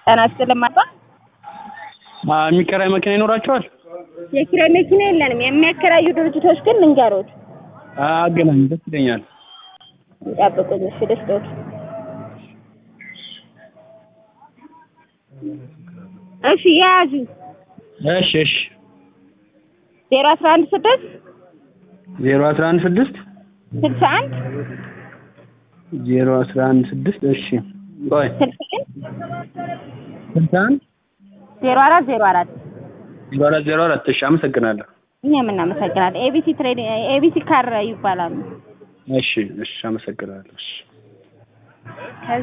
ጤና ይስጥልኝ አባ። አ የሚከራይ መኪና ይኖራቸዋል? የኪራይ መኪና የለንም። የሚያከራዩ ድርጅቶች ግን ልንገሮት። አገናኝ ደስ ይለኛል። ይጠብቁኝ እሺ ልስጦት። እሺ የያዙ እሺ እሺ ዜሮ አስራ አንድ ስድስት ዜሮ አስራ አንድ ስድስት ስልሳ አንድ ዜሮ አስራ አንድ ስድስት እሺ ቆይ ስልሳ አንድ ስልሳ አንድ ዜሮ አራት ዜሮ አራት ዜሮ አራት ዜሮ አራት እሺ አመሰግናለሁ። እኛም እናመሰግናለን። ኤቢሲ ትሬድ ኤቢሲ ካር ይባላሉ። እሺ እሺ አመሰግናለሁ። እሺ